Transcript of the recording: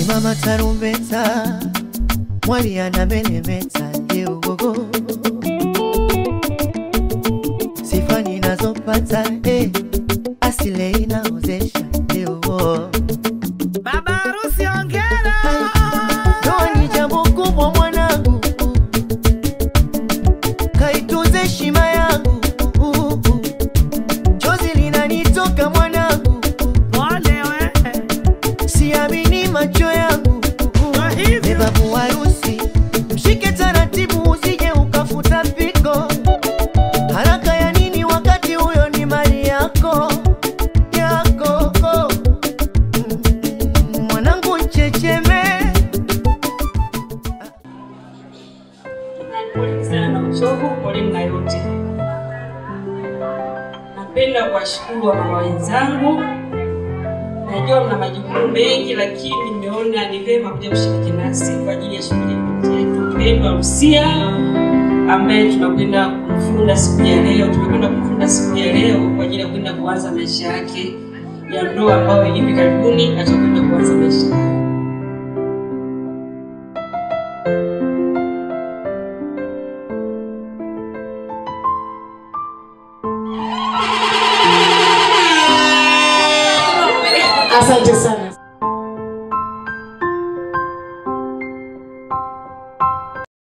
Simama tarumbeta, mwali anameremeta leo gogo, sifa ninazopata eh, asile inaozesha leo Baba harusi ongera. Ndoa ni jambo kubwa mwanangu, kaitunze heshima yangu, chozi linanitoka mwanangu, Pole we. siamini macho yangu. Kwa hivyo. Bebabu harusi, mshike taratibu, usije ukafuta piko. Haraka ya nini wakati huyo ni mali yako yako? Mm, Mwanangu checheme Pole sana na uchovu, pole na yote. Napenda kuwashukuru wamama wenzangu. Najua mna majukumu mengi, lakini nimeona ni vyema kuja kushiriki nasi kwa ajili ya shughuli yetu pendwa Rusia ambaye tunakwenda kumfunda siku ya leo. Tumekwenda kumfunda siku ya leo kwa ajili ya kwenda kuanza maisha yake ya ndoa ambayo hivi karibuni atakwenda kuanza maisha yake. Asante sana.